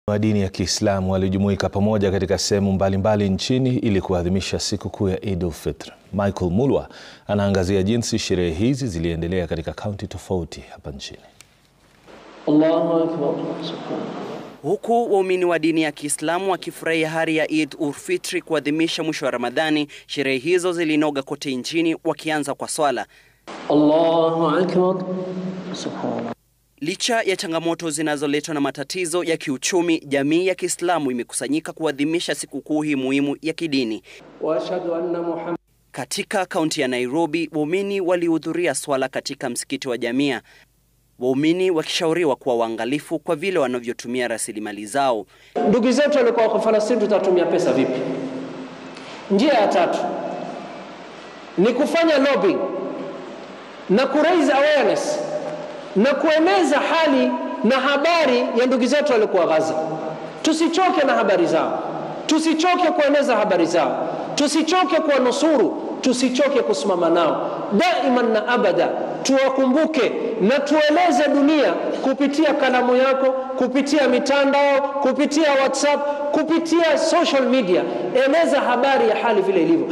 wa dini ya Kiislamu walijumuika pamoja katika sehemu mbalimbali nchini ili kuadhimisha sikukuu ya Eid al-Fitr. Michael Mulwa anaangazia jinsi sherehe hizi ziliendelea katika kaunti tofauti hapa nchini. Allahu Akbar. Huku waumini wa dini ya Kiislamu wakifurahia hari ya Eid ul-Fitr kuadhimisha mwisho wa Ramadhani, sherehe hizo zilinoga kote nchini wakianza kwa swala. Allahu Akbar. Subhanallah. Licha ya changamoto zinazoletwa na matatizo ya kiuchumi, jamii ya Kiislamu imekusanyika kuadhimisha sikukuu hii muhimu ya kidini. Wa ashhadu anna Muhammad Katika kaunti ya Nairobi, waumini walihudhuria swala katika msikiti wa Jamia, waumini wakishauriwa kuwa waangalifu kwa vile wanavyotumia rasilimali zao. Ndugu zetu walikuwa wako Falastini, tutatumia pesa vipi? Njia ya tatu ni kufanya lobbying na kuraise awareness na kueneza hali na habari ya ndugu zetu walikuwa Gaza. Tusichoke na habari zao, tusichoke kueneza habari zao, tusichoke kuwanusuru, tusichoke kusimama nao daiman na abada. Tuwakumbuke na tueleze dunia kupitia kalamu yako, kupitia mitandao, kupitia WhatsApp, kupitia social media. Eleza habari ya hali vile ilivyo.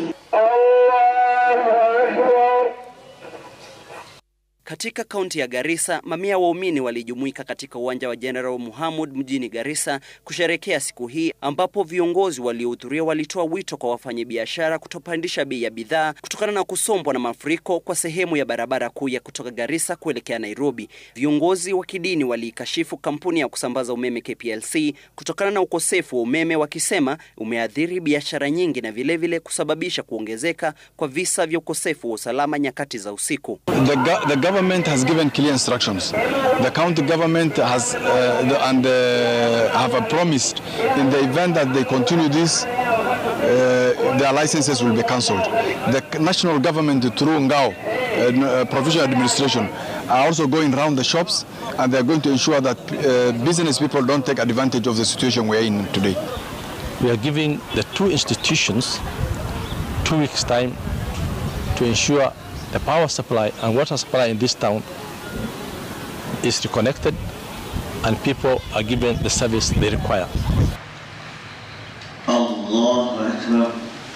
Katika kaunti ya Garissa, mamia waumini walijumuika katika uwanja wa General Muhammad mjini Garissa kusherekea siku hii, ambapo viongozi waliohudhuria walitoa wito kwa wafanyabiashara kutopandisha bei ya bidhaa kutokana na kusombwa na mafuriko kwa sehemu ya barabara kuu ya kutoka Garissa kuelekea Nairobi. Viongozi wa kidini waliikashifu kampuni ya kusambaza umeme KPLC kutokana na ukosefu wa umeme, wakisema umeathiri biashara nyingi na vilevile vile kusababisha kuongezeka kwa visa vya ukosefu wa usalama nyakati za usiku. The, go- the government has given clear instructions. The county government has uh, the, and uh, have uh, promised in the event that they continue this, uh, their licenses will be cancelled. The national government through Ngao, uh, uh, provincial administration, are also going around the shops and they are going to ensure that uh, business people don't take advantage of the situation we are in today. We are giving the two institutions two weeks' time to ensure the power supply and water supply in this town is reconnected and people are given the service they require. Allahu Akbar.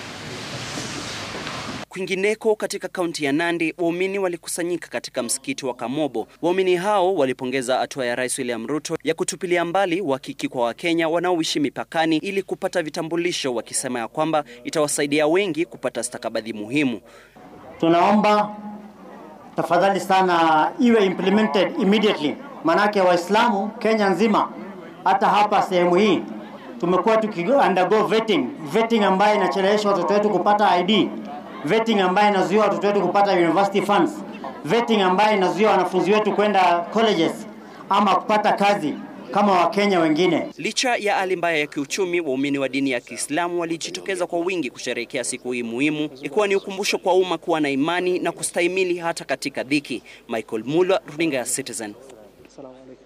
Kwingineko katika kaunti ya Nandi, waumini walikusanyika katika msikiti wa Kamobo. Waumini hao walipongeza hatua ya Rais William Ruto ya kutupilia mbali uhakiki kwa Wakenya wanaoishi mipakani ili kupata vitambulisho, wakisema ya kwamba itawasaidia wengi kupata stakabadhi muhimu. Tunaomba tafadhali sana iwe implemented immediately, manake Waislamu Kenya nzima, hata hapa sehemu hii tumekuwa tuki undergo vetting, vetting ambayo inachelewesha watoto wetu kupata ID, vetting ambayo inazuia watoto wetu kupata university funds, vetting ambayo inazuia wanafunzi wetu kwenda colleges ama kupata kazi kama Wakenya wengine. Licha ya hali mbaya ya kiuchumi, waumini wa dini ya Kiislamu walijitokeza kwa wingi kusherehekea siku hii muhimu, ikiwa ni ukumbusho kwa umma kuwa na imani na kustahimili hata katika dhiki. Michael Mulwa, runinga ya Citizen. Assalamu alaikum.